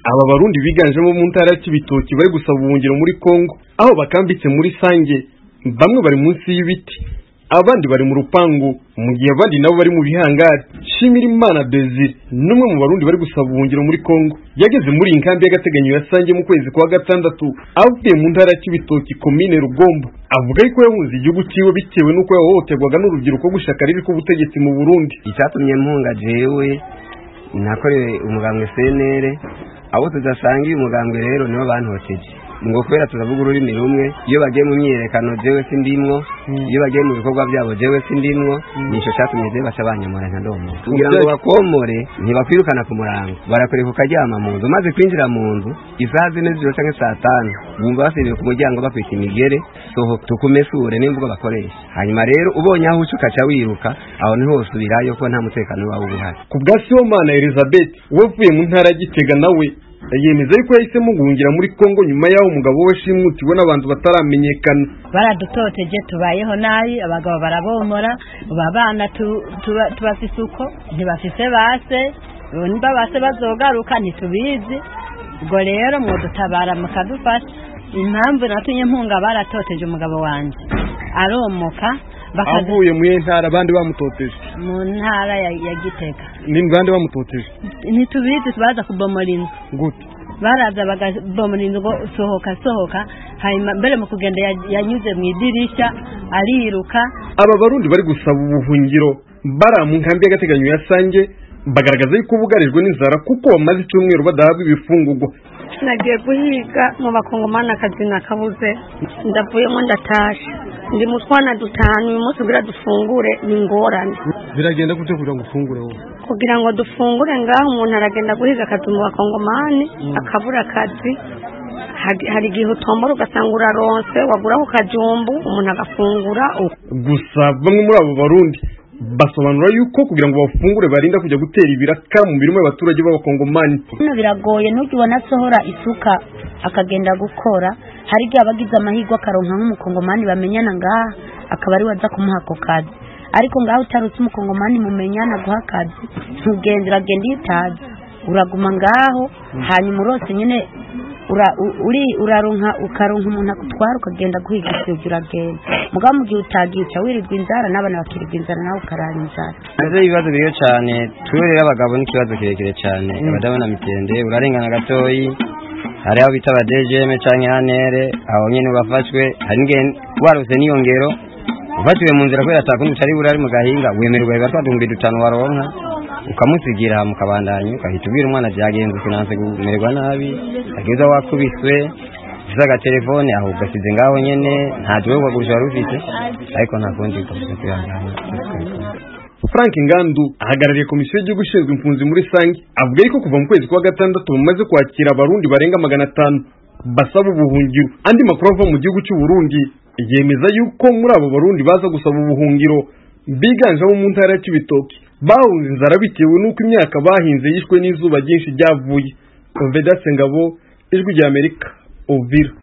aba barundi biganjemo mu ntara ya Kibitoki bari gusaba ubuhungiro muri Kongo aho bakambitse muri Sange bamwe bari munsi y'ibiti abandi bari mu rupangu mu gihe abandi nabo bari mu bihangari shimira imana Desire n'umwe mu barundi bari gusaba ubuhungiro muri Kongo yageze muri iyi nkambi y'agateganyo ya Sange mu kwezi kwa gatandatu avuye mu ntara ya Kibitoki komine Rugombo avuga yuko yahunze igihugu ciwe bitewe n'uko yahohoterwaga n'urubyiruko gushaka ribi k'ubutegetsi mu Burundi icyatumye mpunga jewe nakoreye umugambwe CNL abo tudasangiye umugambwe rero nibo bantoteje ngo kubera turavuga ururimi rumwe iyo bagiye mu myiyerekano jewe sindimwo iyo bagiye mu bikorwa byabo jewe sindimwo nico cyatumye jewe baca banyamura nka ndomo kugira ngo bakomore ntibakwirukana ku murango barakureka ukaryama mu nzu maze kwinjira mu nzu isaha zine z'ijoro canke saa tanu bumva basibiye ku muryango bakwita imigere soho tukumesure n'imvugo bakoresha hanyuma rero ubonye aho uca ukaca wiruka aho niho usubirayo ko nta mutekano wawe uba uhari ku bwa Sibomana Elizabeth we uvuye mu ntara ya Gitega nawe yemeza yuko yahisemo guhungira muri Kongo nyuma y'aho umugabo we shimutiwe n'abantu bataramenyekana baradutoteje tubayeho nabi abagabo barabomora ubu abana tubafise uko ntibafise base niba base bazogaruka ntitubizi ubwo rero mwodutabara mukadufasha impamvu natumye mpunga baratoteje umugabo wanjye aromoka avuye mu ntara abandi bamutoteje mu ntara ya gitega ni bande bamutoteje ntitubizi baza kubomora inzu gute baraza bagabomora inzu ngo sohoka sohoka hanyuma mbere mu kugenda yanyuze mu idirishya ariruka aba barundi bari gusaba ubuhungiro bara mu nkambi y'agateganyo ya sange bagaragaza yuko bugarijwe n'inzara kuko bamaze icyumweru badahabwa ibifungurwa nagiye guhiga mu bakongomani akazi nakabuze ndavuyemo ndatashe ndi mu twana dutanu uyu munsi kugira dufungure ni ingorane biragenda gute kugira ngo ufungure wowe kugira ngo dufungure ngaho umuntu aragenda guhiga akazi mu bakongomani akabura akazi hari igihe utombora ugasanga uraronse wagura ku kajumbu umuntu agafungura gusa bamwe muri abo barundi basobanura yuko kugira ngo bafungure barinda kujya gutera ibiraka mu mirimo y'abaturage b'abakongomani hano biragoye ntugibona asohora isuka akagenda gukora hari igihe aba agize amahirwe akaronka nk'umukongomani bamenyana ngaha akaba ari we aza kumuha ako kazi ariko ngaho utarutse umukongomani mumenyana guha akazi ntugende uragenda iyo utazi uraguma ngaho hanyuma urose nyine uraronka ukaronka umuntu akutwara ukagenda guhiga isibyo uragenda mugabo mu gihe utagica wirirwa inzara n'abana bakirirwa inzara nawe ukarara inzara navyo ibibazo biriyo cyane twe rero abagabo n'ikibazo kirekire cyane abadabona mitende urarengana gatoyi hari aho bita abadejeme canke anere aho nyene bafashwe hari n'igihe warose n'iyo ngero ufatiwe mu nzira kubera atakundi utari burari mu gahinga wemererwa biba twadumbi dutanu waronka ukamusigira mukabandanya ukahita ubwira umwana byagenze finanse kumererwa nabi ageza wakubiswe ufise agatelefone aho ugasize ngaho nyene nta jwe kugurisha wari ufite ariko nta kundi ukavuga kwihangana frank ngandu ahagarariye komisiyo y'igihugu ishinzwe impunzi muri sange avuga yuko kuva mu kwezi kwa gatandatu bamaze kwakira abarundi barenga magana atanu basaba ubuhungiro andi makuru ava mu gihugu cy'u Burundi yemeza yuko muri abo barundi baza gusaba ubuhungiro biganjemo mu ntara ya Cibitoki bahunze inzara bitewe n'uko imyaka bahinze yishwe n'izuba ryinshi ryavuye Vedaste Ngabo ijwi ry'Amerika Uvira